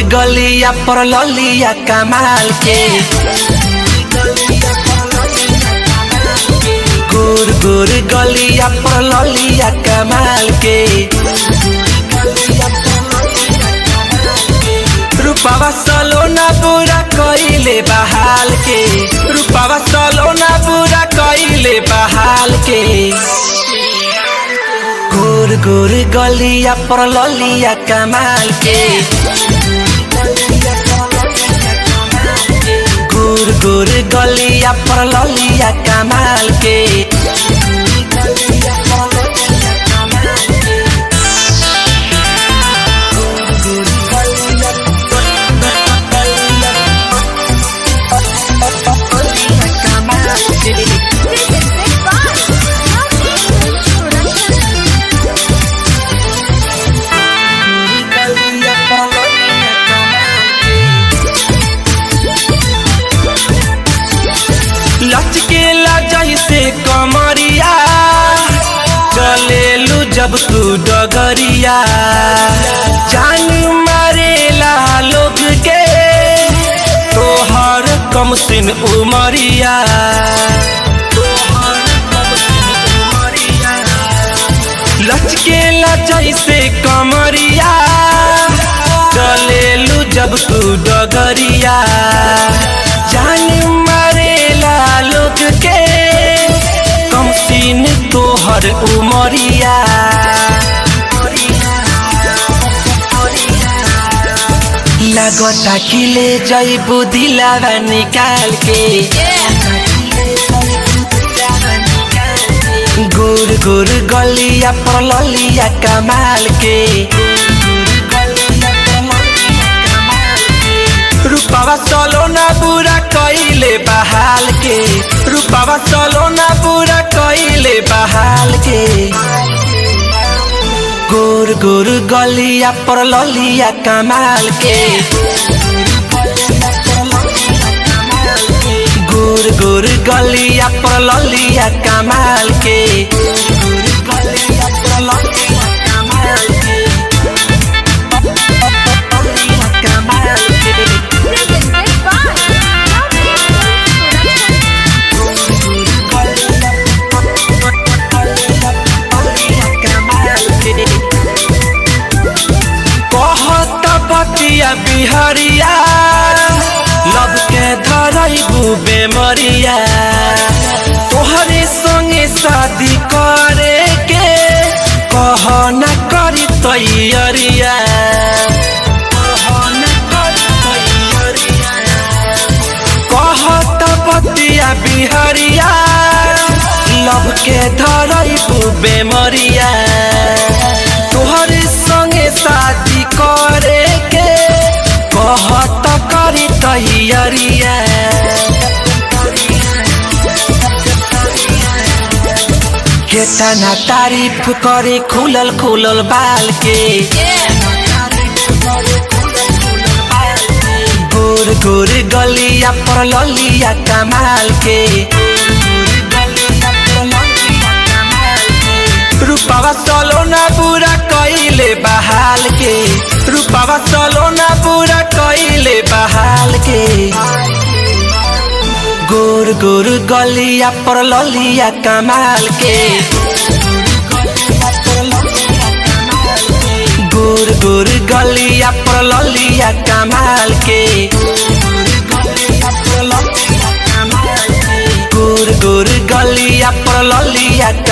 गलिया पर ललिया कमाल के गोर गोर गलिया पर ललिया कमाल के रूपावा सलोना पूरा कइले बहाल के रूपावा सलोना पूरा कइले बहाल के गोर गोर गलिया पर ललिया कमाल के गोर गोर गलिया पर ललिया कमाल के This is Big Boss. Production. लचकेला जैसे कमरिया चलेलू जब तू डगरिया जान मारेला लोग के तोहर कम सिन उमरिया लचकेला जैसे कमरिया चलेलू जब तू डगरिया जान मारेला लोग के कम सीन तोहर उमरिया लगता कि ले जैबू दिलावा निकाल के गोर गोर गलिया पर ललिया कमाल के रूपावा सलोना पूरा कइले बहाल के रूपावा सलोना पूरा कइले बहाल के गोर गोर गलिया पर ललिया कमाल के गोर गोर गलिया पर ललिया कमाल के This is Big Boss. Production. कहत बतिया बिहरिया लब के धरैबू बेमरिया तोहरे संगे शादी करे के कह न करी तैयरिया कहत बतिया बिहरिया लब के धरैबू बेमरिया तोहरे संगे शादी करे के कहत करी तैयरिया केतना तारीफ करे खुलल खुलल बाल के गोर गोर गलिया पर ललिया कमाल के रूपावा सलोना पूरा कइले बहाल के रूपावा सलोना पूरा कइले बहाल के गोर गोर गलिया पर ललिया कमाल के गोर गोर गलिया पर ललिया कमाल के गोर गोर गलिया पर ललिया